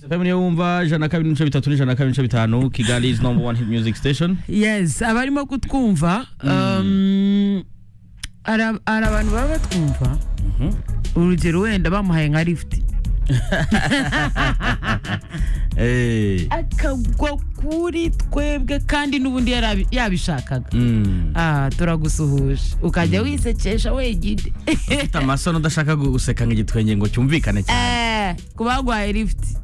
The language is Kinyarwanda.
Family wumva jana kabiri n'ibice bitatu n'ijana kabiri n'ibice bitanu Kigali is number one hit music station yes abarimo kutwumva um, ara- hari abantu baba batwumva urugero wenda bamuhaye nka lifuti Eh, akagwa kuri twebwe kandi n'ubundi yarabi- yabishakaga mm. ah turagusuhuje ukajya wisekesha wegide Ufite amasono udashaka gu- guseka nk'igitwenge ngo cyumvikane cyane Eh, ku bagwaye lifuti